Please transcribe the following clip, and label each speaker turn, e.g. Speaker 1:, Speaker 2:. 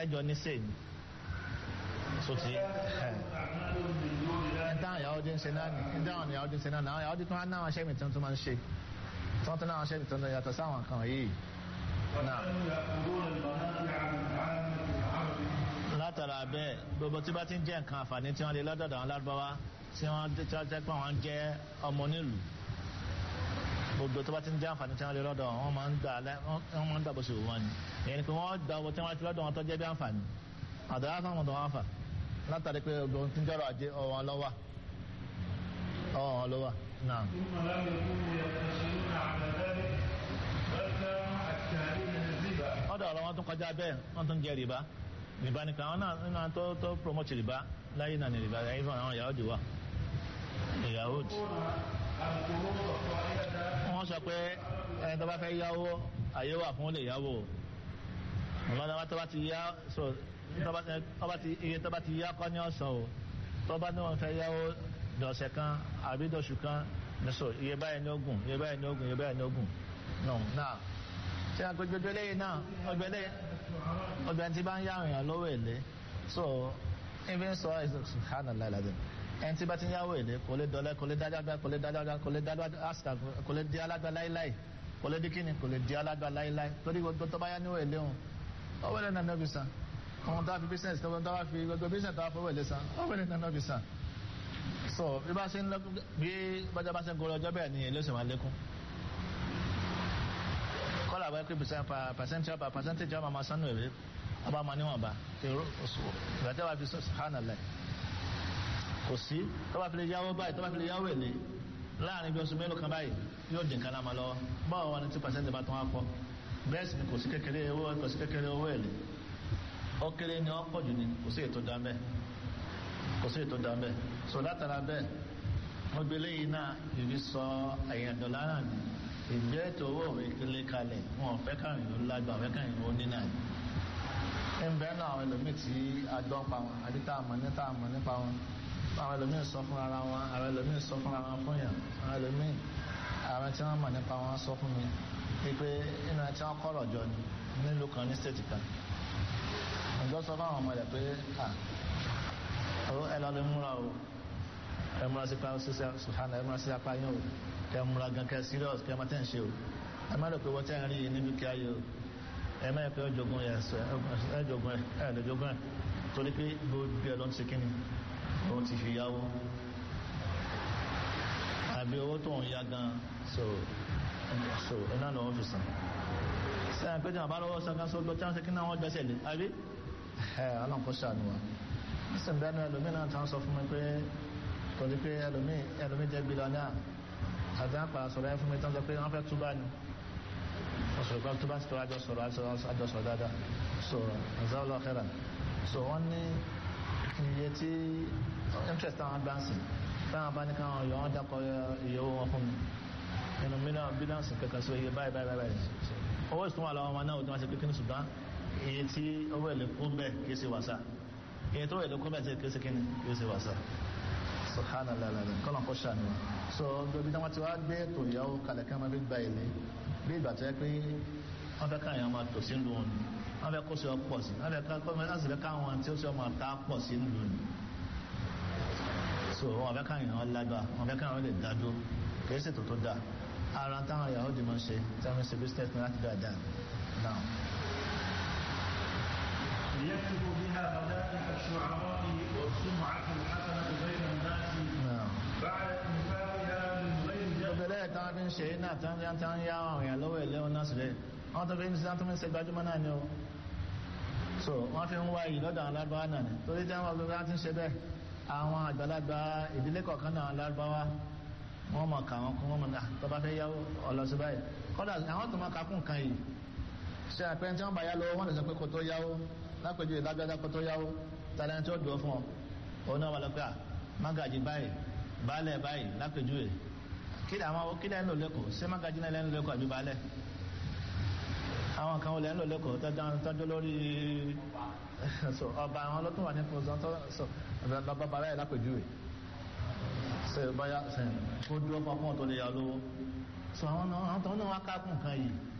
Speaker 1: ẹjọ ní sèyí sotí ẹ ẹ dáhùn ìyàwó dín ṣe náà ní ẹ dáhùn ìyàwó dín ṣe náà ní àwọn ìyàwó dín tó wá náà ṣẹ́ mi tuntun máa ń ṣe tí wọ́n tún náà ṣẹ́ mi tuntun yàtọ̀ sáwọn kan yìí náà látara bẹ́ẹ̀ gbogbo tí bá ti ń jẹ́ nǹkan àǹfààní tí wọ́n lè lọ́dọ̀dọ̀ àwọn lárúbáwá tí wọ́n jẹ́ pé wọ́n jẹ́ ọmọ onílùú gbogbo tó bá ti ń jẹ́ àǹfààní tí wọ́n lè lọ́dọ̀ wọn máa ń gbà wọ́n máa ń gbà bó ṣe wù wọ́n ni ìyẹn ni pé wọ́n gba owó tí wọ́n ti lọ́dọ̀ wọn tó jẹ́ bí àǹfààní àdàrà fún àwọn ọ̀dọ̀ wọn fà látàrí pé gbogbo tí ń jọ́rọ̀ ajé ọwọ́ wọn lọ́wọ́ ọwọ́ wọn lọ́wọ́ náà. ọ̀dọ̀ ọ̀rọ̀ wọn tún kọjá bẹ́ẹ̀ wọ́n tún jẹ rìbá rìbá nìkan àwọn náà nínú àwọn tó tó promote rìbá láyé náà ní rìbá ẹ̀yìn fún àwọn ìyàwó dìwà ìyàwó dì. wọ́n sọ pé ẹni tó bá fẹ́ yáwó àyè wà fún lè yáwó ọ̀gá tó bá ti yá so iye tó bá ti yá kọ́ ní ọ̀sán o tó bá ní wọn fẹ́ yáwó dọ̀sẹ̀ kan àbí dọ̀sù kan so iye báyìí ní ogun iye báyìí ní ogun iye báyìí ní ogun náà ṣe àgbègbè eléyìí náà ọgbẹ́lẹ́ ọgbẹ́ tí bá ń yá èèyàn lówó èlé so ibi ń sọ subhanallah alazim ẹni tí bá ti ń yáwó èlé kò lè dọ̀lẹ́ kò lè dájágbá kò lè dájágbá kò lè dájágbá kò lè di alágbá láíláí kò lè di kíni kò lè di alágbá láíláí torí gbogbo tó bá yá níwò èlé òun ọwọ́ ilẹ̀ náà nọ́bì san àwọn tó bá fi business tó bá fi gbogbo business tó bá fọwọ́ èlé san ọwọ́ ilẹ̀ náà nọ́bì san so bí bá ṣe ń lọ bí bájá bá ṣe ń gorí ọjọ́ bẹ́ẹ̀ ni èlé ó sì máa lékún kọ́lá àbáyé pé percentage per percentage ọmọ máa sánú èrè ọba máa níwọ̀nba ìgbàjẹ́ wa fi subhanallah kò sí tó bá fi lè yáwó báyìí tó bá fi lè yáwó èlé láàrin bí oṣù mélòó kan báyìí yóò dín kan láma lọ́wọ́ báwo wọn ni tí percentage bá tún wá pọ̀ bẹ́ẹ̀ sì ni kò sí kékeré owó kò sí kékeré owó èlé ó kéré ni ó pọ̀ jù ni kò sí ètò dá bẹ́ẹ̀ kò sí ètò dá bẹ́ẹ̀ so látara bẹ́ẹ̀ wọ́n gbé léyìn náà ìrí sọ ẹ̀yìn dọ̀là náà ni ìgbé ètò owó òwe ilé kalẹ̀ wọn ò fẹ́ káàrin ló lágbà fẹ́ káàrin ló ní náà ń bẹ́ẹ̀ náà àwọn ẹlòmíì tí a gbọ́ pa wọn àbí tá a mọ̀ níta mọ̀ nípa wọn àwọn ẹlòmíì sọ fún ara wọn àwọn ẹlòmíì sọ fún ara wọn fún yàn àwọn ẹlòmíì àwọn tí wọ́n mọ̀ nípa wọn sọ fún mi pé inú ẹ tí wọ́n kọ́rọ̀ jọ ni nílùú kan ní stéètì kan ǹjọ́ sọ fún àwọn ọmọ rẹ̀ pé ẹ lọ lè múra o ẹ múra sí pa ṣíṣe sùhánà ẹ múra sí apá yín o kẹ múra gan kẹ serious kẹ má tẹ̀ ń ṣe o ẹ má lè pe wọ́n tẹ́ ń rí i níbi kí á yẹ o ẹ má yẹ pé ọjọ́gun yẹ ẹ jọgun ẹ ẹ lè jọgun ẹ torí pé gbogbo ẹ ló ń ṣe kíni òun ti fi yáwó àbí owó tó ń yá gan so so iná ló ń fi sàn sẹ́yìn pé jẹ́ àbá lọ́wọ́ sàn kan sọ lọ tí wọ́n ṣe kí náà wọ́n gbẹ́sẹ̀ lé àbí ẹ ọlọ́run kó ṣàánú wa nísìnyí bẹ́ẹ̀ náà ẹlòmíì náà tán sọ fún mi pé torí pé ẹlòmíì ẹlòmíì jẹ́ bílíọ̀nù àti àpà sọ̀rọ̀ ẹ fún mi tán sọ pé wọ́n fẹ́ túbà ni wọ́n sọ̀rọ̀ pé túbà sí tó àjọ sọ̀rọ̀ àjọ sọ̀rọ̀ dáadáa so azawulọ khairan so wọ́n ní iye tí interest àwọn gbáǹsì táwọn bá ní káwọn yọ wọ́n dákọ̀ iye owó wọn fún mi nínú mílíọ̀nù bílíọ̀nù kankan so iye báyìí báyìí báyìí owó ìsúnwó àlọ́ wọn náà wọ́n ti pé kí ni ṣùgbọ́n iye tí owó èlé kún bẹ́ẹ̀ kì í ṣe wàsá iye tó èlé kún bẹ́ẹ̀ kì í ṣe kí ni kì í ṣe wàsá subhanallah alazim kọ́nà kó ṣàánú wa so gbogbo tí wọ́n ti wá gbé ètò ìyàwó kalẹ̀ kí wọ́n fi gba èlé bí ìgbà tó yẹ pé wọ́n fẹ́ káyọ̀ máa tò sí lù ní wọ́n fẹ́ kó sí ọ pọ̀ sí wọ́n fẹ́ ká láti fẹ́ káwọn tí ó sì ọmọ ta pọ̀ sí lù ní so wọ́n fẹ́ káyọ̀ wọn lágbà wọ́n fẹ́ káyọ̀ wọn lè dádó kì í ṣètò tó dáa ara táwọn ìyàwó di máa ń ṣe tí wọ́n ṣe business ní láti dáadáa náà.
Speaker 2: ليكتب بها مدائح الشعراء والسمعة الحسنة بين الناس بعد إنفاقها من غير
Speaker 1: gbogbo ẹlẹ́yìn táwọn fi ń ṣe náà tí wọ́n ti ń yá àwọn èèyàn lọ́wọ́ ilé wọn náà sílẹ̀ wọ́n tó fi ń ṣe tó fi ń ṣe gbajúmọ̀ náà ni o so wọ́n fi ń wá yìí lọ́dọ̀ àwọn lárúbáwá náà ni torí tí wọ́n gbogbo ti ń ṣe bẹ́ẹ̀ àwọn àgbàlagbà ìdílé kọ̀ọ̀kan náà lárúbáwá wọ́n mọ̀ ká wọn kún wọ́n mọ̀ náà tó bá fẹ́ yáwó ọlọ́sí báyìí kọ́dà àwọn tó máa kakún kan yìí ṣe àpẹẹrẹ tí wọ́n bá yá lọ́wọ́ wọ́n lè sọ pé kò tó yáwó lápẹjù ìlágbádá kó tó yáwó tàlẹ́ tí ó dùn fún ọ òun náà wà lọ pé à mágàjì báyìí baálẹ̀ báyìí lápẹjù rẹ̀ kí ni àwọn kí lẹ́nu lẹ́kọ̀ọ́ ṣé mágàjì náà lẹ́nu lẹ́kọ̀ọ́ àbí baálẹ̀ àwọn kan lẹ́nu lò lẹ́kọ̀ọ́ tọ́jú lórí ọba àwọn ọlọ́tún wà ní pọ̀sán tó sọ bàbá bàbá yìí lápẹjù rẹ̀ ṣe báyà kó dúró fún ọkùnrin tó lè yà lówó so àwọn náà wá kákùn kan yìí